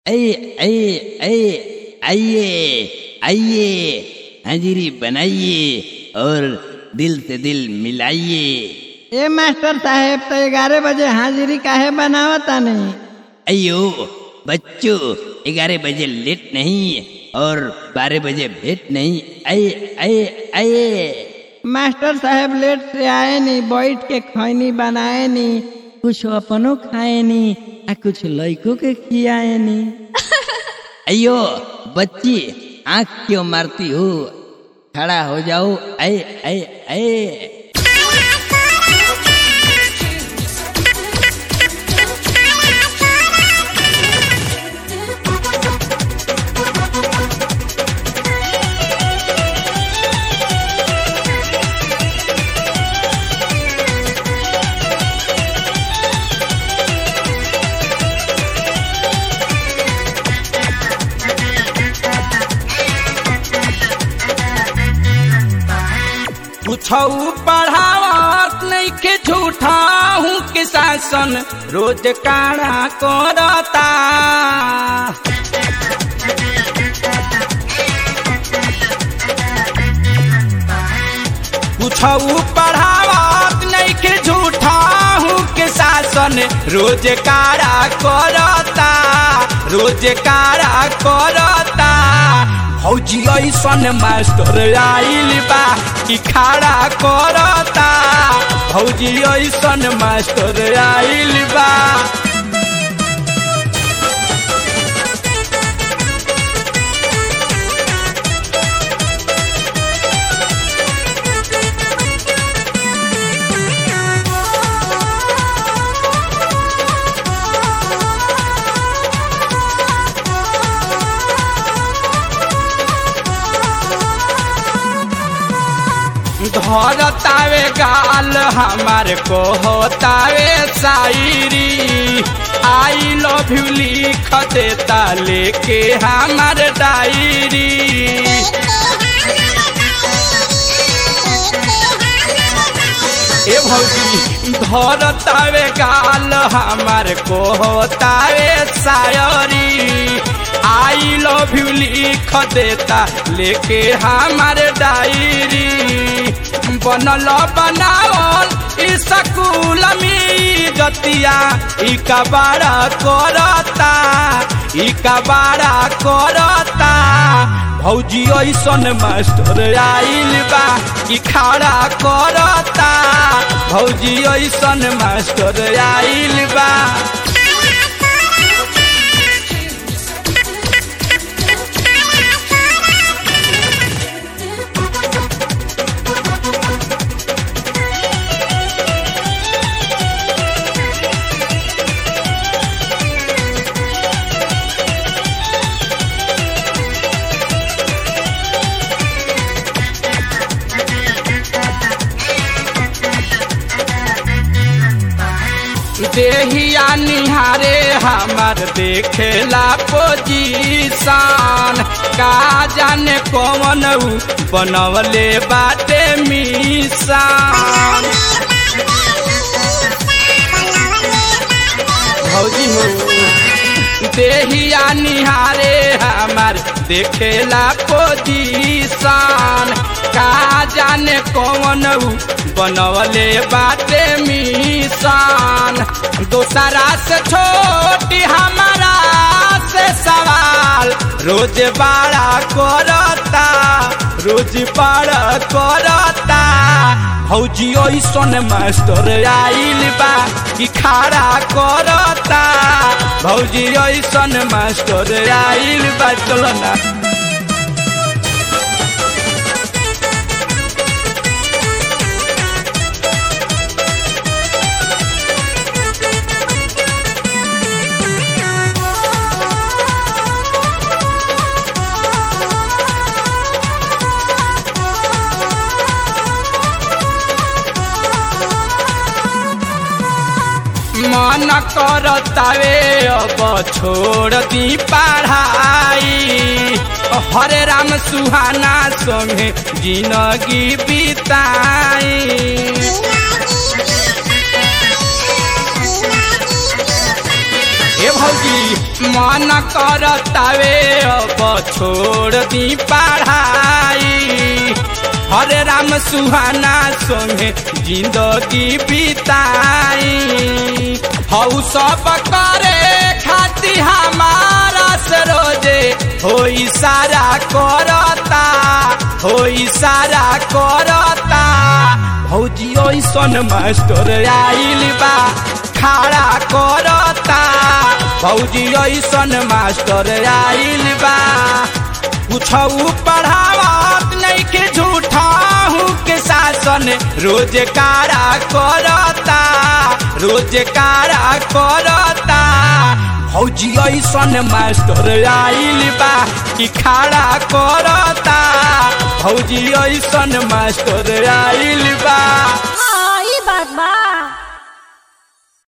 आइए आइए आइए आइए आइए हाजिरी बनाइए और दिल से दिल मिलाइए ए मास्टर साहेब तो ग्यारह बजे हाजिरी काहे बनावता नहीं अयो बच्चों ग्यारह बजे लेट नहीं और बारह बजे भेंट नहीं आइए आइए आइए मास्टर साहेब लेट से आए नहीं बैठ के खैनी बनाए नहीं कुछ अपनो खाए नहीं आ कुछ लड़कों के खियाए नहीं अयो बच्ची आंख क्यों मारती हो खड़ा हो जाओ आए आए आए कुछऊ पढ़ावत नहीं के झूठा हूँ के शासन रोज काड़ा करता कुछऊ पढ़ावत नहीं के झूठा हूँ के शासन रोज काड़ा करता रोज काड़ा करता फौजी ऐसन मास्टर आइल बा कि खड़ा करता फौजी ऐसन मास्टर आइल बा धरतावे गाल हमार को होतावे शायरी आई लव यू लिख देता लेके हमार डायरी ए भौजी धरतावे गाल हमार को होतावे शायरी आई लव यू लिख देता लेके हमार डायरी बनल बनावल स्कूल में जतिया ई कबाड़ा करता ई कबाड़ा करता भौजी ऐसन मास्टर आइल बा कि खड़ा करता भौजी ऐसन मास्टर आइल बा देहिया निहारे हमार देखेला पोजीशन का जाने कौन बनवले बाटे मिशन भौजी हो देहिया निहारे हमार देखेला पोजीशन का जाने कौन बनवले बाटे मिशन दोसरा से छोटी हमारा से सवाल रोज बड़ा करता रोज बड़ा करता भौजी ऐसन मास्टर आइल बा कि खड़ा करता भौजी ऐसन मास्टर आइल बा चलो ना मन करतावे अब छोड़ दी पढ़ाई हरे राम सुहाना संगे जिंदगी बिताई हे भौजी मन करतावे अब छोड़ दी पढ़ाई हरे राम सुहाना संगे जिंदगी बिताई हऊ सब करे खाती हमारा से रोजे हो सारा करता हो सारा करता भौजी ओइसन मास्टर आइल बा खड़ा करता भौजी ऐसन मास्टर आइल बा कुछऊ पढ़ावत नहीं के झूठा हूँ के शासन रोज कारा करता रोज कारा करता भौजी ऐसन मास्टर आइल बा कि खड़ा करता भौजी ऐसन मास्टर आइल बा हाँ, ई बात बा